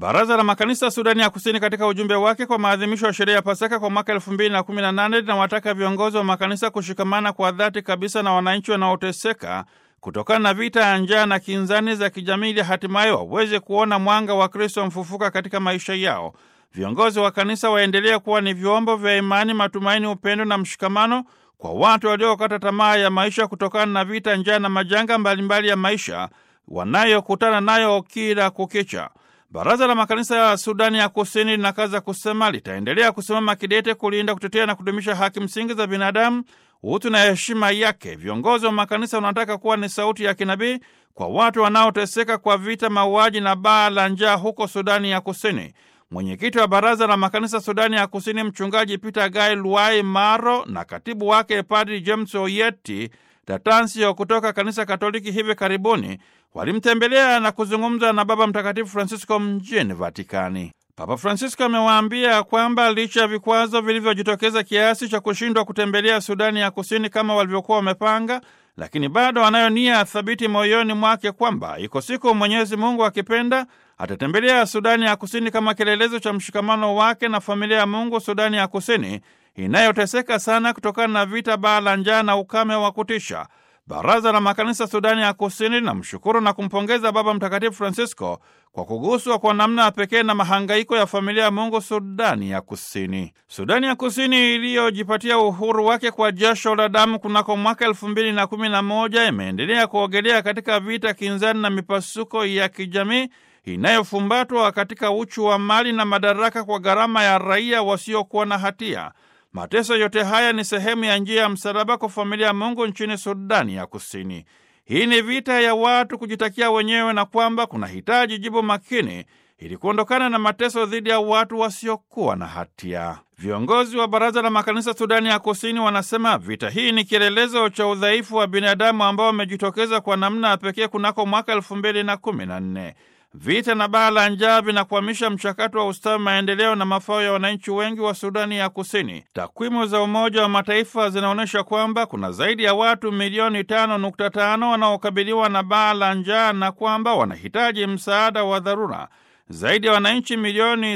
Baraza la Makanisa Sudani ya Kusini katika ujumbe wake kwa maadhimisho ya sherehe ya Pasaka kwa mwaka elfu mbili na kumi na nane linawataka viongozi wa makanisa kushikamana kwa dhati kabisa na wananchi wanaoteseka kutokana na vita ya njaa na kinzani za kijamii ili hatimaye waweze kuona mwanga wa Kristo mfufuka katika maisha yao. Viongozi wa kanisa waendelee kuwa ni vyombo vya imani, matumaini, upendo na mshikamano kwa watu waliokata tamaa ya maisha kutokana na vita, njaa na majanga mbalimbali ya maisha wanayokutana nayo kila kukicha. Baraza la Makanisa ya Sudani ya Kusini linakaza kusema litaendelea kusimama kidete kulinda, kutetea na kudumisha haki msingi za binadamu, utu na heshima yake. Viongozi wa makanisa wanataka kuwa ni sauti ya kinabii kwa watu wanaoteseka kwa vita, mauaji na baa la njaa huko Sudani ya Kusini. Mwenyekiti wa Baraza la Makanisa Sudani ya Kusini, Mchungaji Peter Guy Luai Maro, na katibu wake Padri James Oyeti Tatansio kutoka Kanisa Katoliki hivi karibuni walimtembelea na kuzungumza na Baba Mtakatifu Francisco mjini Vatikani. Papa Francisco amewaambia kwamba licha ya vikwazo vilivyojitokeza kiasi cha kushindwa kutembelea Sudani ya Kusini kama walivyokuwa wamepanga, lakini bado anayo nia thabiti moyoni mwake kwamba iko siku Mwenyezi Mungu akipenda atatembelea Sudani ya Kusini kama kielelezo cha mshikamano wake na familia ya Mungu Sudani ya Kusini inayoteseka sana kutokana na vita, baa la njaa na ukame wa kutisha. Baraza la Makanisa Sudani ya Kusini linamshukuru na kumpongeza Baba Mtakatifu Francisco kwa kuguswa kwa namna ya pekee na mahangaiko ya familia ya Mungu Sudani ya Kusini. Sudani ya Kusini iliyojipatia uhuru wake kwa jasho la damu kunako mwaka elfu mbili na kumi na moja imeendelea kuogelea katika vita kinzani na mipasuko ya kijamii inayofumbatwa katika uchu wa mali na madaraka kwa gharama ya raia wasiokuwa na hatia. Mateso yote haya ni sehemu ya njia ya msalaba kwa familia ya Mungu nchini Sudani ya Kusini. Hii ni vita ya watu kujitakia wenyewe na kwamba kuna hitaji jibu makini ili kuondokana na mateso dhidi ya watu wasiokuwa na hatia. Viongozi wa Baraza la Makanisa Sudani ya Kusini wanasema vita hii ni kielelezo cha udhaifu wa binadamu ambao wamejitokeza kwa namna ya pekee kunako mwaka elfu mbili na kumi na nne. Vita na baa la njaa vinakwamisha mchakato wa ustawi, maendeleo na mafao ya wananchi wengi wa Sudani ya Kusini. Takwimu za Umoja wa Mataifa zinaonyesha kwamba kuna zaidi ya watu milioni tano nukta tano wanaokabiliwa na baa la njaa na kwamba wanahitaji msaada wa dharura. Zaidi ya wananchi milioni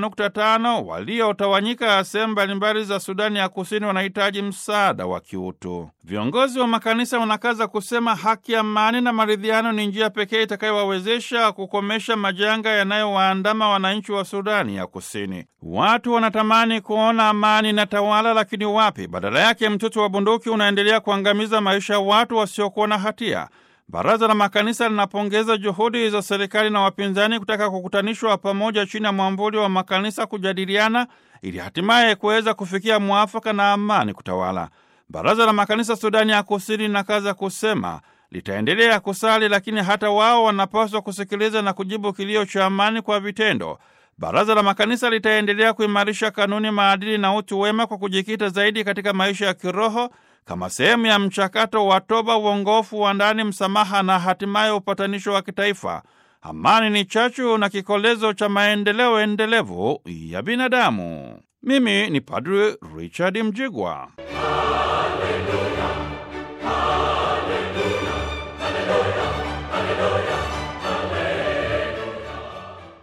7.5 waliotawanyika sehemu mbalimbali za Sudani ya Kusini wanahitaji msaada wa kiutu. Viongozi wa makanisa wanakaza kusema haki, amani na maridhiano ni njia pekee itakayowawezesha kukomesha majanga yanayowaandama wananchi wa Sudani ya Kusini. Watu wanatamani kuona amani na tawala, lakini wapi? Badala yake mtoto wa bunduki unaendelea kuangamiza maisha ya watu wasiokuwa na hatia. Baraza la Makanisa linapongeza juhudi za serikali na wapinzani kutaka kukutanishwa pamoja chini ya mwamvuli wa makanisa kujadiliana ili hatimaye kuweza kufikia mwafaka na amani kutawala. Baraza la Makanisa Sudani ya Kusini linakaza kusema litaendelea kusali, lakini hata wao wanapaswa kusikiliza na kujibu kilio cha amani kwa vitendo. Baraza la Makanisa litaendelea kuimarisha kanuni, maadili na utu wema kwa kujikita zaidi katika maisha ya kiroho kama sehemu ya mchakato wa toba, uongofu wa ndani, msamaha na hatimaye upatanisho wa kitaifa. Amani ni chachu na kikolezo cha maendeleo endelevu ya binadamu. Mimi ni Padre Richard Mjigwa. Haleluya.